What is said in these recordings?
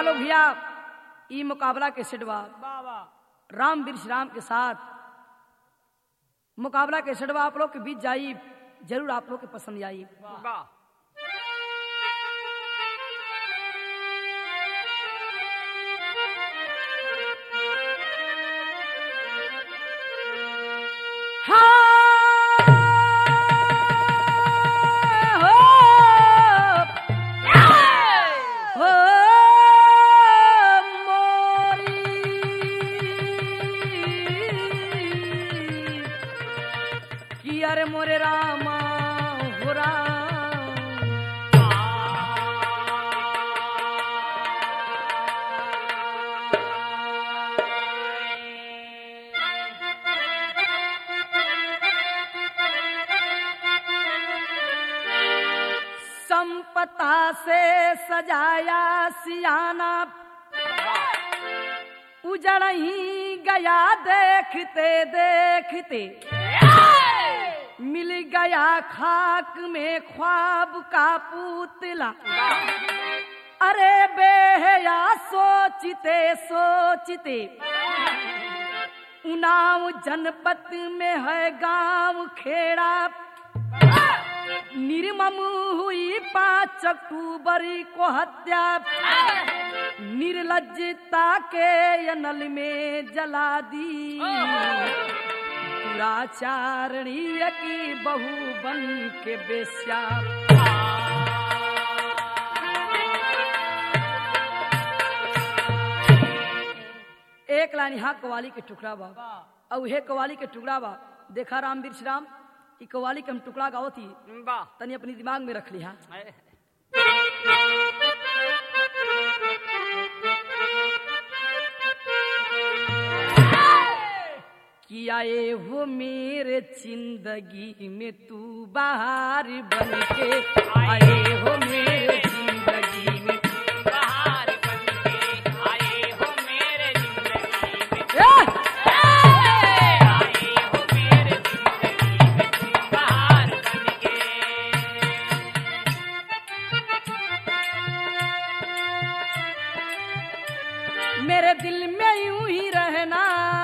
लोग भैया ई मुकाबला के सेटवा बाबा राम वृक्ष राम के साथ मुकाबला के सेटवा आप लोग के बीच जाई जरूर आप लोग के पसंद आई वाह अरे मोरे रामा हो राम संपता से सजाया सियाना उजड़ ही गया देखते देखते मिल गया खाक में ख्वाब का पुतला अरे बेहया सोचते सोचते उनाव जनपद में है गांव खेड़ा निर्मम हुई पाँच अक्टूबर को हत्या निर्लजता के अनल में जला दी दुराचारणीय की बहू बन के बेस्या एक लाइन यहाँ कवाली के टुकड़ा बा और उहे कवाली के टुकड़ा बा देखा राम वृक्ष राम ई कवाली के हम टुकड़ा गाओ थी वाह तनी अपनी दिमाग में रख लिया कि आए हो मेरे जिंदगी में तू बाहर बन के आए हो मेरे जिंदगी में बाहर बन के आए हो मेरे जिंदगी में ए! आए हो मेरे जिंदगी में तुम बाहर बन के मेरे दिल में यूं ही रहना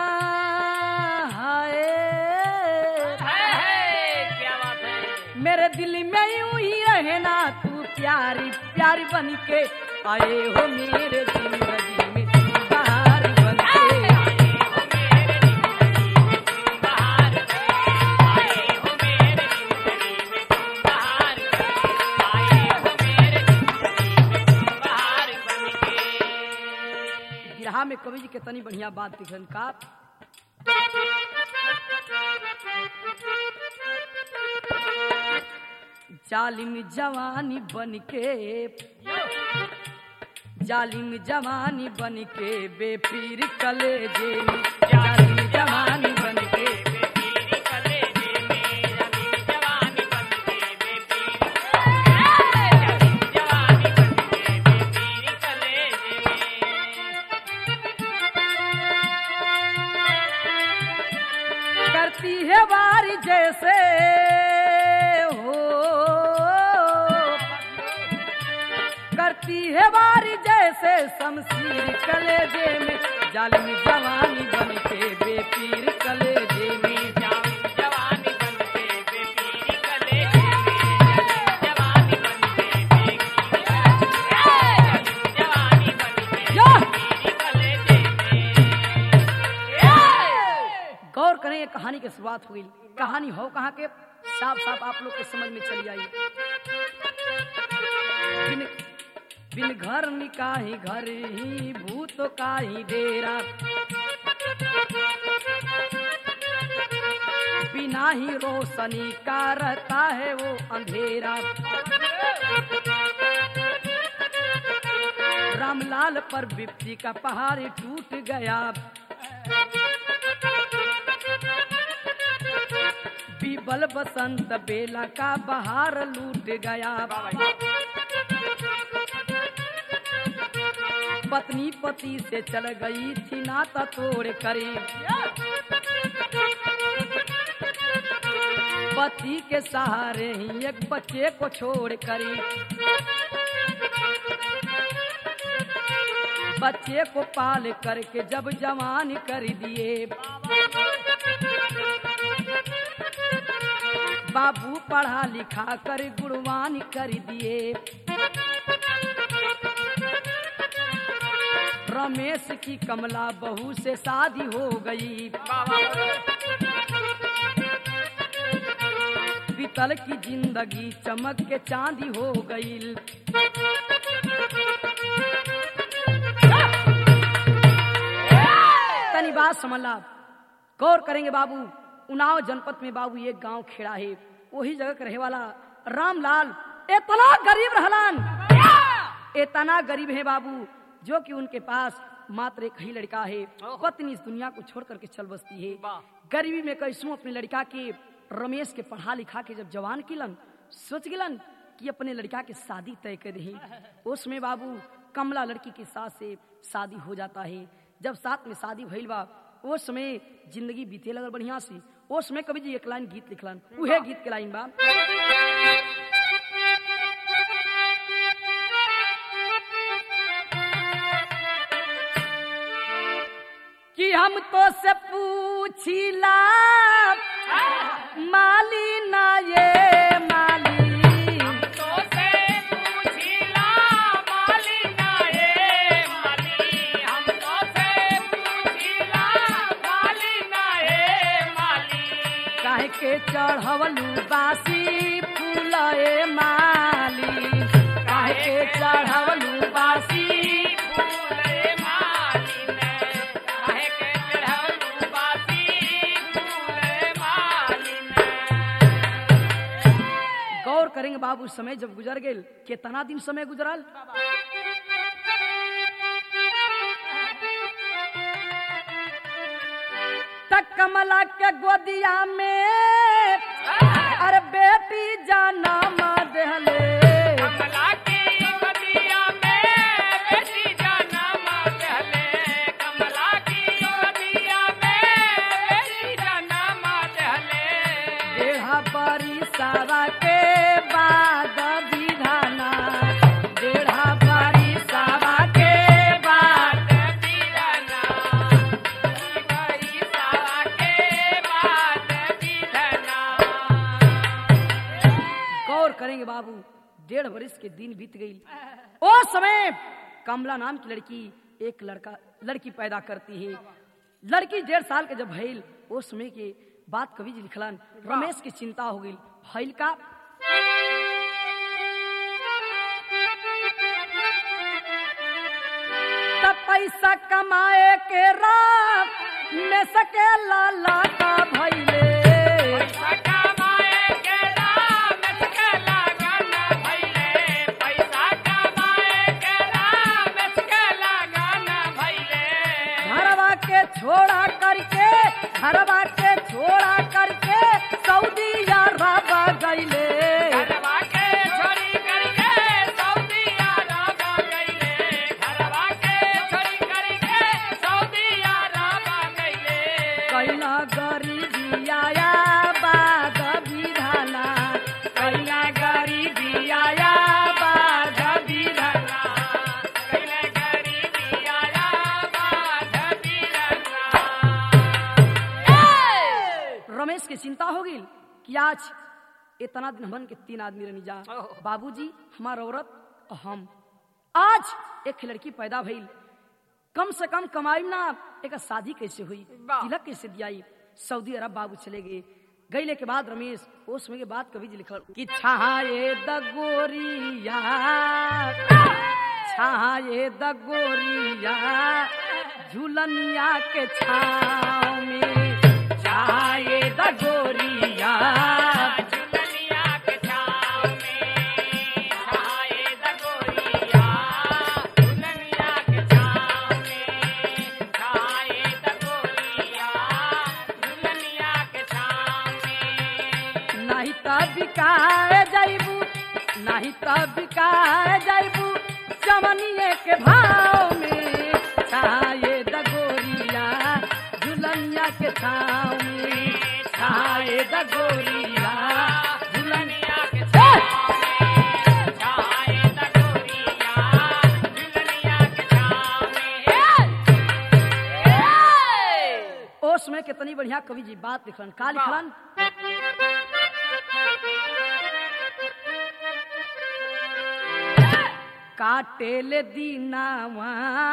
हाय है है क्या बात है मेरे दिल में यूं ही रहना तू प्यारी प्यारी बन के आए हो मेरे जिंदगी में तू बाहर बन के आए हो मेरे जिंदगी में तुम बाहर बन के आए हो मेरे जिंदगी में तुम बाहर बन के आए हो मेरे जिंदगी में तुम बाहर बन के गिरहा में कवि जी के तनी बढ़िया बात लिखन का जालिम जवानी बन के जालिम जवानी बन के बेपीर कलेजे में जालिम जवानी बन के बेपीरी कलेजे में रंगी जवानी बन के बेपीरी रंगी जवानी बन के बेपीरी कलेजे में करती है बारी जैसे हो करती है बारी जैसे शमशीर कलेजे में जालिम जवानी बन के बेपीर कलेजे में रंगी जवानी बन के बेपीरी कलेजे में रंगी जवानी बन के बेपीरी रंगी जवानी बन के या! बेपीरी कलेजे में गौर करें ये कहानी की शुरुआत हुई कहानी हो कहाँ के साफ साफ आप लोग के समझ में चली आई बिन बिन घर निकाही घर ही भूत का ही डेरा बिना ही रोशनी का रहता है वो अंधेरा रामलाल पर विपत्ति का पहाड़ टूट गया बीबल बसंत बेला का बहार लूट गया पत्नी पति से चल गई थी नाता तोड़ करी पति के सहारे ही एक बच्चे को छोड़ करी बच्चे को पाल करके जब जवान कर दिए बाबू पढ़ा लिखा कर गुणवान कर दिए रमेश की कमला बहू से शादी हो गई बीतल की जिंदगी चमक के चांदी हो गई तनी बात समझ ला गौर करेंगे बाबू उनाव जनपद में बाबू एक गांव खेड़ा है वही जगह के रहे वाला रामलाल इतना गरीब रहलन इतना गरीब है बाबू जो कि उनके पास मात्र एक ही लड़का है पत्नी इस दुनिया को छोड़ करके चल बसती है वाह। गरीबी में कैसू अपने लड़का के रमेश के पढ़ा लिखा के जब जवान किलन सोच गिलन कि अपने लड़का के शादी तय कर रही उसमें बाबू कमला लड़की के साथ से शादी हो जाता है जब साथ में शादी भइल बा उस समय जिंदगी बीते लगल बढ़िया से उस समय कवि जी एक लाइन गीत लिखलन उहे गीत के लाइन बा कि हम तो से पूछिला माली ना ये माली तो से पूछिला माली ना ए माली हम तो से पूछिला माली ना ए माली काहे के चढ़वलू बासी फूल ए माली काहे के चढ़वलू बासी फूले माली ने काहे के चढ़वलू बासी फूले माली ने गौर करेंगे बाबू समय जब गुजर गेल कितना दिन समय गुजरल तक कमला के गोदिया में अरे बेटी जनम देहले कमला की गदिया में बेटी जनम दहले कमला की गदिया में बेटी जनम दहले देहा बरी सारा के बाद विधाना देढ़ा बरी सारा के बाद गौर करेंगे बाबू डेढ़ वर्ष के दिन बीत गई ओ समय कमला नाम की लड़की एक लड़का लड़की पैदा करती है लड़की डेढ़ साल के जब भइल ओ समय के बात कवि जी लिखलन रमेश की चिंता हो गई भइल का तब पैसा कमाए के राह में सके लाला का भइले घरवा के छोड़ा करके घरवा के छोड़ा करके सऊदी अरब गईले कैला गरीबी आया बाग विधाना कैला गरीबी आया बाग विधाना रमेश के चिंता हो गई कि आज इतना दिन हमन के तीन आदमी रहनी जा ओहो। बाबूजी हमार औरत और हम आज एक लड़की पैदा भइल कम से कम कमाई ना एक शादी कैसे हुई वाह। तिलक कैसे दियाई सऊदी अरब बाबू चले गए गईले के बाद रमेश ओ समय के बाद कवि जी लिखल कि छाए द गोरिया छाए द गोरिया झूलनिया के छाव में छाए द गोरिया नहीं त बिकाए जाइबू नहीं त बिकाए जाइबू चमनिए के भाव में छाए द गोरिया झुलनिया के छाव में छाए द गोरिया झुलनिया के छाव ओस में कितनी बढ़िया कवि जी बात लिखलन का लिखलन काटेल दीनावा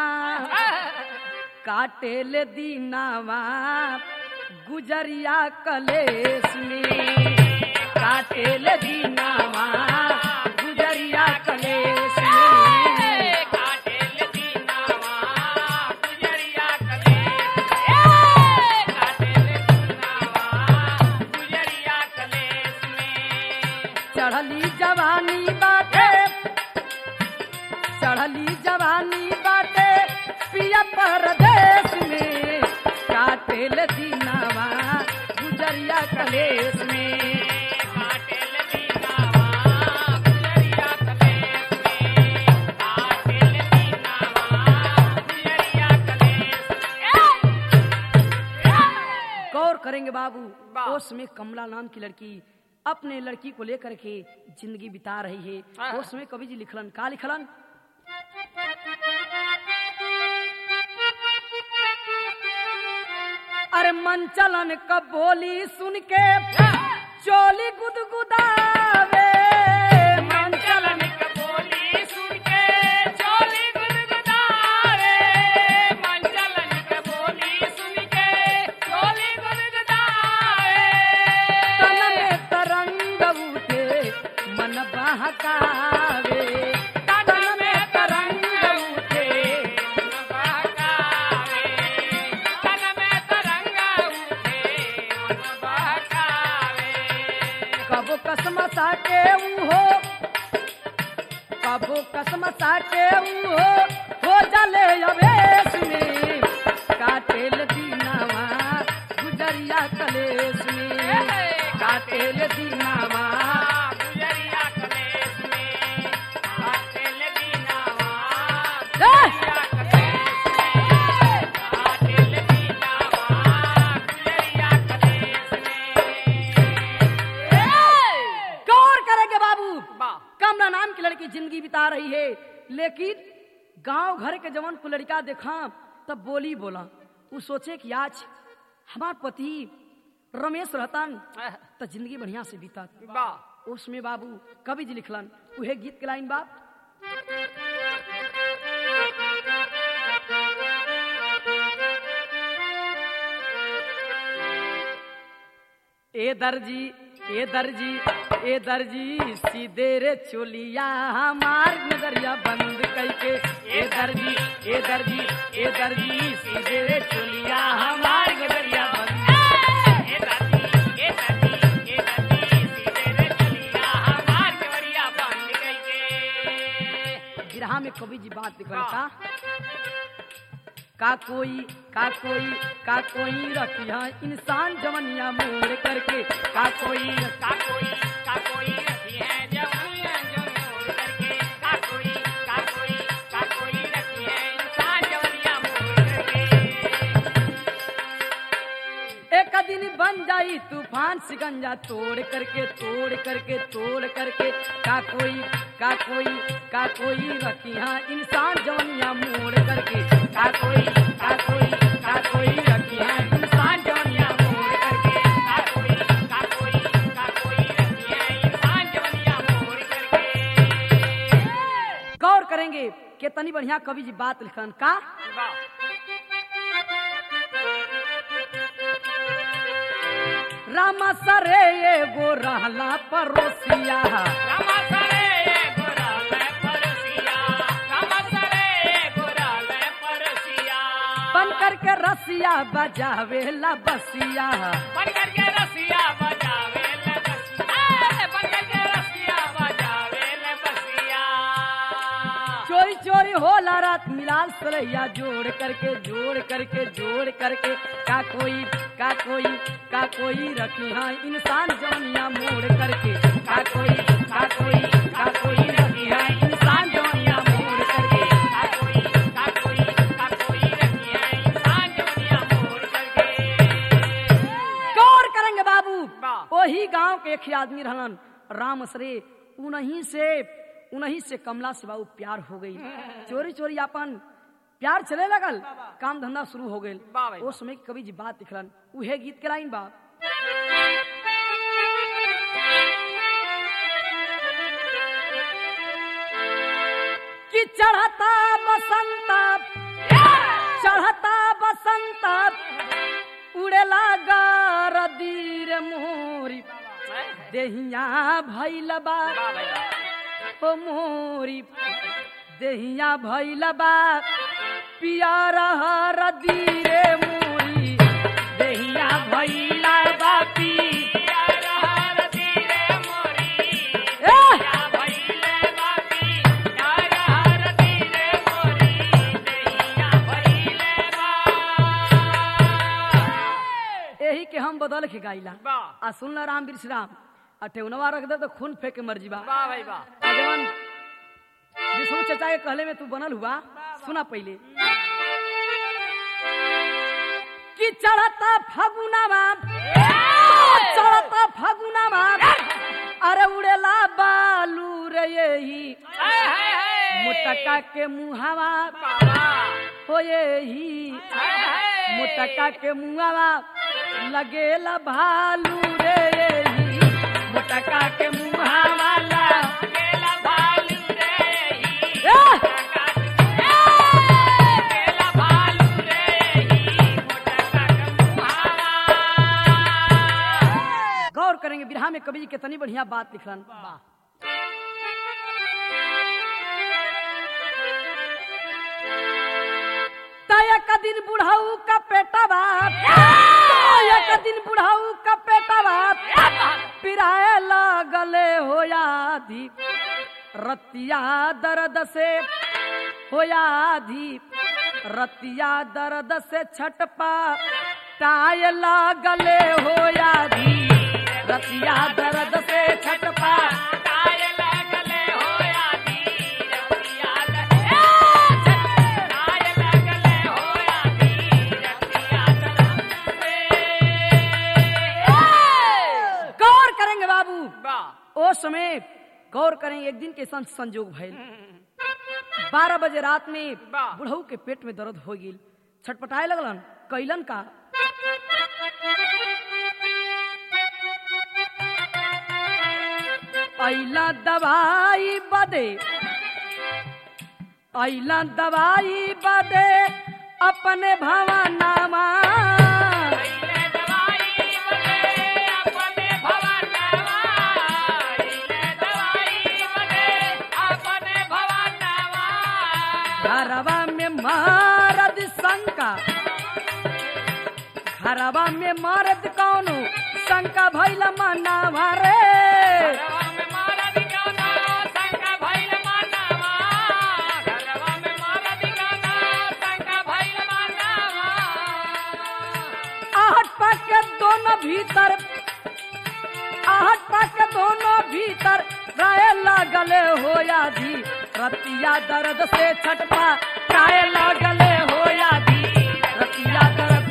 काटेल दीनावा गुजरिया कलेस में काटेल दीनावा गुजरिया कलेस में काटेल दीनावा गुजरिया कले ए काटेल दीनावा गुजरिया कलेस में चढ़ली जवानी बाटे चढ़ली जवानी बाटे पिया परदेश में काटेल दीनावा गुजरिया कलेस में काटेल दीनावा गुजरिया कलेस में काटेल दीनावा गुजरिया कलेस गौर करेंगे बाबू वाह। ओस में कमला नाम की लड़की अपने लड़की को लेकर के जिंदगी बिता रही है हाँ। ओस में कवि जी लिखलन का लिखलन अरे मन चलन का बोली सुन के चोली गुदगुदावे मन चलन का बोली सुन के चोली गुदगुदावे मन चलन का बोली सुन के चोली गुदगुदावे तन में तरंग उठे मन बहकावे तन में तरंग उठे मन बहकावे तन में तरंग उठे मन बहकावे कबो कसम साटे हो कबो कसम साटे हो हो जले अवेश में काटेल दीनावा गुजरिया कलेश में काटेल दीनावा गुजरिया कलेस में काटेल दीनावा ए! गौर करेंगे बाबू कमला नाम की लड़की जिंदगी बिता रही है लेकिन गांव घर के जवन को लड़का देखा तब बोली बोला वो सोचे कि आज हमार पति रमेश रहतन तो जिंदगी बढ़िया से बीता उसमें बाबू कवि जी लिखलन उहे गीत के लाइन बाप ए दर्जी ए दर्जी ए दर्जी सीधे रे चोलिया हमार नजरिया बंद करके ए दर्जी ए दर्जी ए दर्जी सीधे रे चोलिया हमार नजरिया बंद गिरहा में कवि जी बात लिख रहा था का कोई का कोई का कोई रखिया इंसान जवनिया मोड़ करके का कोई एक दिन बन जाई तूफान सिकंजा तोड़ करके तोड़ करके तोड़ करके का कोई का कोई का कोई रखिया इंसान जवनिया मोड़ करके का कोई का कोई का कोई रखिया इंसान जवनिया मोड़ करके गौर करेंगे कितनी बढ़िया कवि जी बात लिखन का रामा सरे एगो रहला परोसिया बन करके रसिया बजावे ला बसिया बन करके रसिया बजावे ले बसिया ए, बन करके रसिया बजावे ले बसिया चोरी चोरी होला रात मिलाल सरैया जोड़ करके जोड़ करके जोड़ करके का कोई का कोई का कोई रखी हाँ इंसान जवनिया मोड़ करके का कोई का कोई का कोई रखी हाँ इंसान जवनिया मोड़ करके का कोई का कोई का कोई रखी है इंसान जवनिया मोड़ करके गौर करेंगे बाबू वाह। वही गांव के एक ही आदमी रहलन राम सरे उन्हीं से उन्हीं से कमला से बाबू प्यार हो गई चोरी चोरी अपन प्यार चले लगल काम धंधा शुरू हो गए वाह भाई, ओ समय के कवि जी बात लिखलन उहे गीत के लाइन बा कि चढ़ता बसंत चढ़ता बसंत उड़ेला गारदीर मोरी देहिया भैल बा वाह भाई वाह ओ मोरी देहिया भैल बा पियर हरदीरे मोरी देहिया भैल बा पी ए! यही के हम बदल के गाइला वाह। आ सुनला राम वृक्ष राम आ टेउनवा रख दे तो खून फेंक के मर जीवा वाह भाई वाह आ जवन विष्णु चचा के कहले में तू बनल हुआ सुना पहले कि चढ़ता फगुनावा चढ़ता फगुनावा अरे उड़ेला बालू रे यही मुटका के मुहावा हो यही मुटका के मुहावा लगेला भालू रे यही मुटका के मुहावा ला ए! गौर करेंगे बिरहा में कवि जी कितनी बढ़िया बात लिखलन एक दिन बुढ़ाऊ का पेटा बाप एक दिन बुढ़ाऊ का पेटा बाप पिराए लगले होया धी रतिया दर्द से होया धी रतिया दर्द से छटपा टाय लागले होया धी रतिया दर्द से छटपा गौर करेंगे बाबू ओ समय गौर करेंगे एक दिन के संग संजोग भइल बारह बजे रात में वाह। बुढ़ऊ के पेट में दर्द हो गई छटपटाए लगलन कैलन का अइला दवाई बदे अइला दवाई बदे अपने भवनामा घरवा में मरद शंका घरवा में मरद कौनो शंका भैल मनावा रे आहट पाक के दोनों भीतर आहट पाक के दोनों भीतर राय लागले होया धी रतिया दर्द से छटपा राय लागले होया धी रतिया दर्द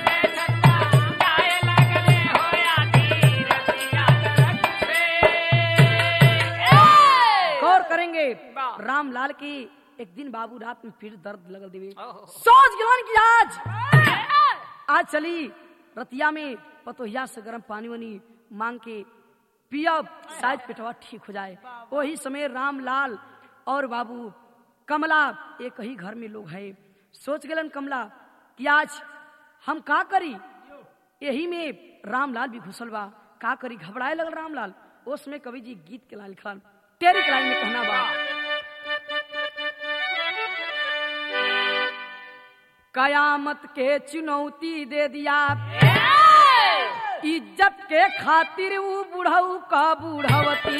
गौर करेंगे वाह। रामलाल की एक दिन बाबू रात में फिर दर्द लगल देवे ओहो। सोच गिलन की आज आज चली रतिया में पतोहिया से गर्म पानी वानी मांग के पियब शायद पेटवा ठीक हो जाए वही समय रामलाल और बाबू कमला एक ही घर में लोग हैं सोच गलन कमला कि आज हम का करी यही में रामलाल भी घुसल बा का करी घबराए लगल रामलाल उसमें कवि जी गीत के लाइन लिखलन तेरी के लाइन में कहना बा कयामत के चुनौती दे दिया इज्जत के खातिर वो बुढ़ऊ का बुढ़वती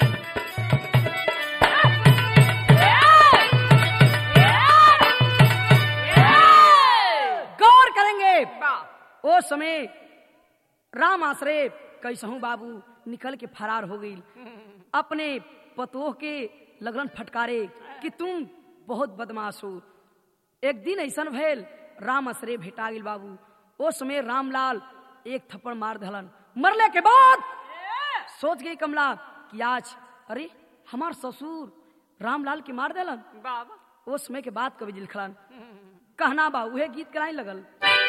गौर करेंगे ओ समय राम आश्रय कैसहू बाबू निकल के फरार हो गई अपने पतोह के लगन फटकारे कि तुम बहुत बदमाश हो एक दिन ऐसा भैल राम आश्रय भेटा गेल बाबू ओ समय रामलाल एक थप्पड़ मार दहलन मरले के बाद सोच गई कमला कि आज अरे हमार ससुर रामलाल के मार देलन बाबा ओ समय के बाद कवि जी लिखलन कहना बा उहे गीत कराई लगल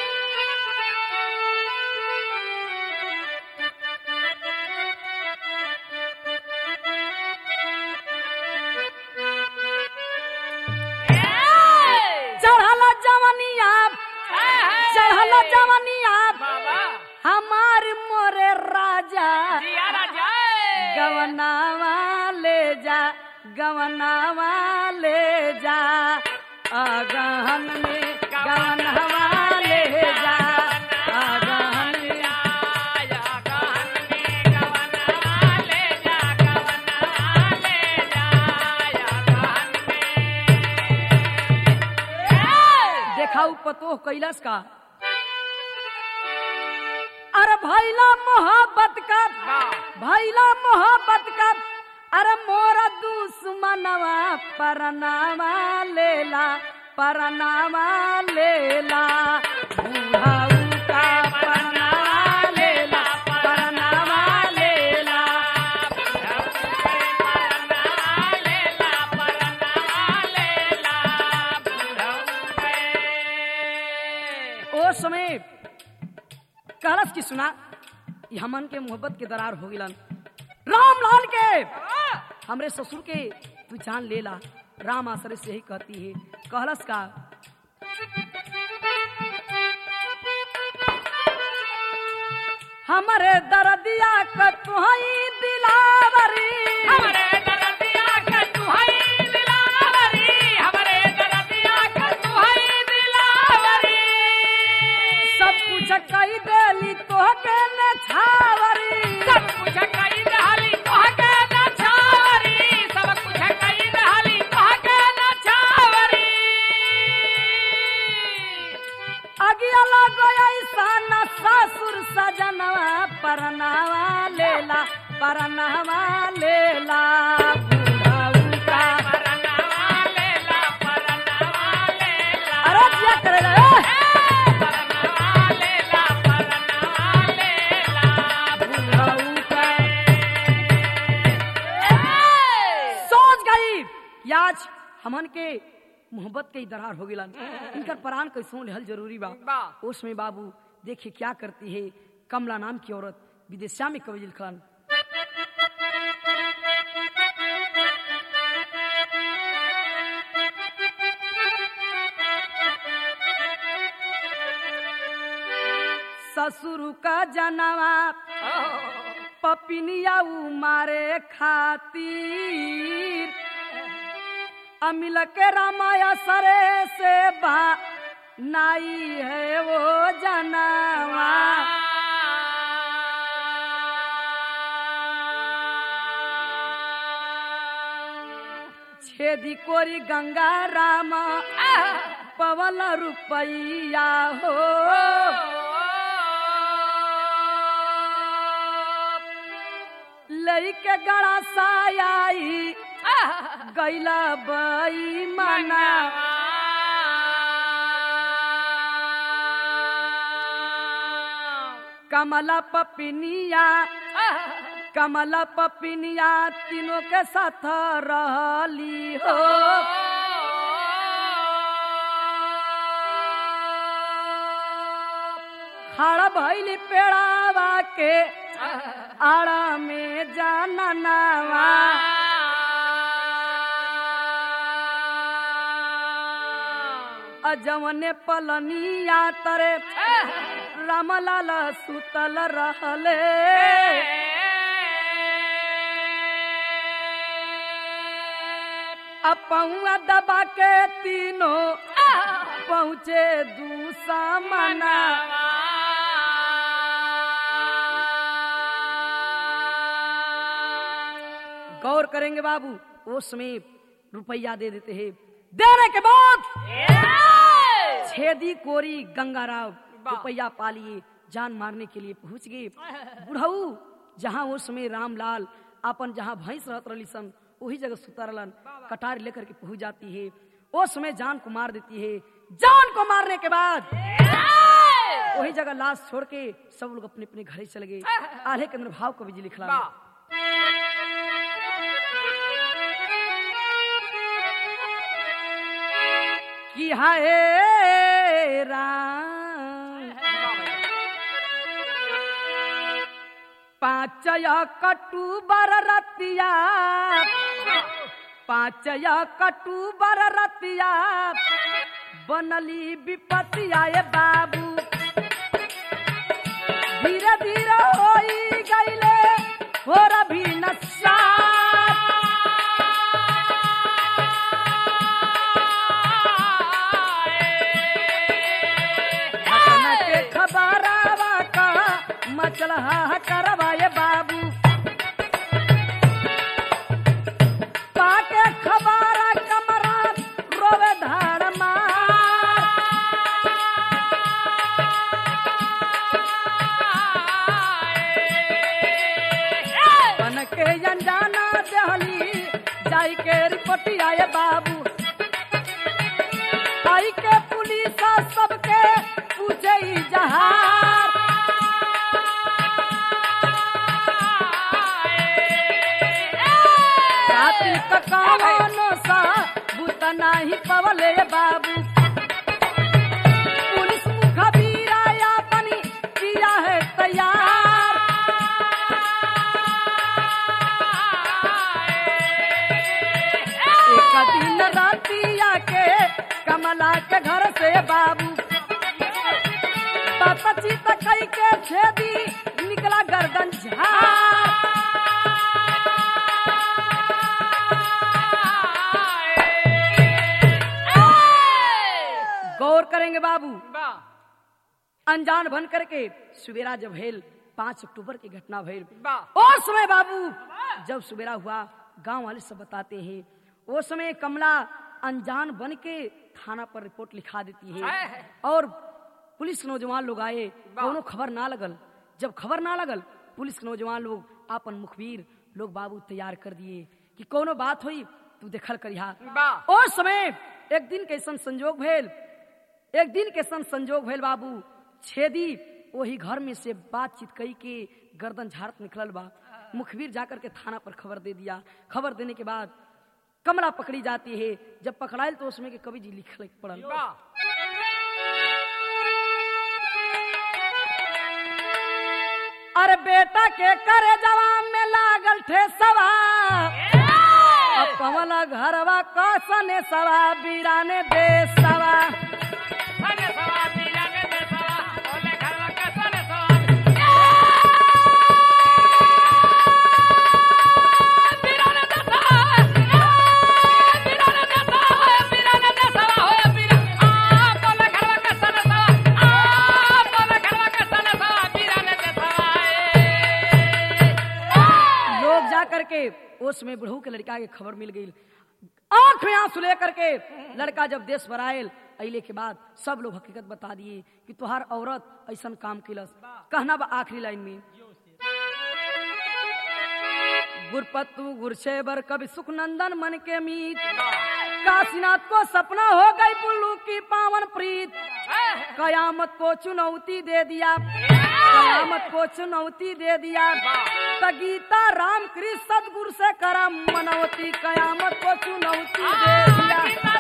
चढ़ल जवनिया चढ़ल जवनिया बाबा हमार मोरे राजा जिया राजा गवनावा ले जा गवनावा ले जा अगहन में गवनवा ले जा अगहन में आया गहन में गवनवा ले जा गवनवा ले जा आया गहन में देखा उ पतोह कैलस का अरे भैला मोहब्बत का भैला मोहब्बत का अरे मोरा दुश्मनवा परनावा लेला परनावा लेला बुढ़ाऊ का परनावा लेला परनावा लेला ओ समय कहलस की सुना ई हमन के मोहब्बत के दरार हो गिलन राम लाल के हमरे ससुर के तू जान लेला राम आसरे से ही कहती है कहलस का हमरे दर्दिया क तुहई दिलावरी हमरे दरदिया के तुहई दिलावरी हमरे दरदिया के तुहई दिलावरी सब कुछ कही देली तोहके न छावरी सब कुछ कई दहली तोहके न छावरी सब कुछ कई दहली तोहके न छावरी अगिया लगो ऐसा न ससुर सजनवा परनावा लेला परनावा लेला बुढ़ाऊ का परनावा लेला परनावा लेला अरे क्या करे रे परनावा लेला परनावा लेला बुढ़ाऊ का सोच गई कि आज हमन के मोहब्बत के ही दरार हो गिलन इनकर प्राण कैसों लेहल जरूरी बा बा। उसमें बाबू देखिए क्या करती है कमला नाम की औरत विदेशा में कवि लिखलन ससुर का जनवा पपिनिया मारे खातिर अमिल के रामाया सरे से बा नाई है वो जनवा छेदी कोरी गंगा राम पवन रुपैया हो लई के गड़ा सायाई गैला बई मना कमला पपिनिया कमला पपिनिया तीनों के साथ रहली हो खड़ा भैली पेड़ावा के आड़ा में जाननावा अजवने पलनिया तरे रामलाल सुतल रहले अब पहुआ दबा के तीनों पहुँचे दूसा मना गौर करेंगे बाबू वो समय रुपया दे देते हैं देने के बाद छेदी कोरी गंगाराव रुपया पालिए जान मारने के लिए पहुंच गए बुढ़ऊ जहाँ उस समय रामलाल अपन जहाँ भैंस रहत रही सन वही जगह सुता रहलन कटार लेकर के पहुंच जाती है उस समय जान को मार देती है जान को मारने के बाद वही जगह लाश छोड़ के सब लोग अपने अपने घरे चले गए आल्हे के अंदर भाव कवि जी लिखला कि हाय राम पाँच कटू बर रतिया पाँच कटू बर रतिया बनली विपतिया ये बाबू धीरे धीरे होई गईले हो रभी नशा घटना के खबरावा का मचलहा करवा ये बाबू पाके खबारा कमरा रोवे धाड़ मार बन के अनजाना दहली जाई के रिपोर्टिया ये बाबू आई के पुलिस सबके पूछे ई जहार रात्रि ककानो सा बुत नाही पवले बाबू पुलिस मुखबीरा या बनी किया है तैयार एक दिन रातिया के कमला के घर से बाबू पपची तकई के छेदी निकला गर्दन झार गौर करेंगे बाबू अनजान बन करके सुबेरा जब भेल पांच अक्टूबर की घटना भेल और समय बाबू जब सुबेरा हुआ गांव वाले सब बताते हैं वो समय कमला अनजान बन के थाना पर रिपोर्ट लिखा देती है और पुलिस नौजवान लोग आए कोनो खबर ना लगल जब खबर ना लगल पुलिस के नौजवान लोग आपन मुखबिर लोग बाबू तैयार कर दिए कि कोनो बात हुई तू देखल करिहा और समय एक दिन के ऐसन संजोग भेल एक दिन के सन संजोग भेल बाबू छेदी वही घर में से बातचीत कई के गर्दन झाड़त निकलल बा मुखबिर जाकर के थाना पर खबर दे दिया खबर देने के बाद कमला पकड़ी जाती है जब पकड़ायल तो उसमें के कवि जी लिखल पड़ल अरे बेटा के करे जवान में लागल ठे सवा अब पवला घरवा कसने सवा बीराने दे सवा लोग जा करके उस में बुढ़ऊ के लड़का के खबर मिल गई आंख में आंसू लेकर के लड़का जब देश पर आयल अले के बाद सब लोग हकीकत बता दिए कि तुहार औरत ऐसा काम किलस कहना बा आखिरी लाइन में गुरपत्तू गुरशेबर कभी सुखनंदन मन के मीत काशीनाथ को सपना हो गई पुल्लू की पावन प्रीत कयामत को चुनौती दे दिया कयामत को चुनौती दे दिया त गीता राम कृष्ण सदगुरु से करम मनौती कयामत को चुनौती दे दिया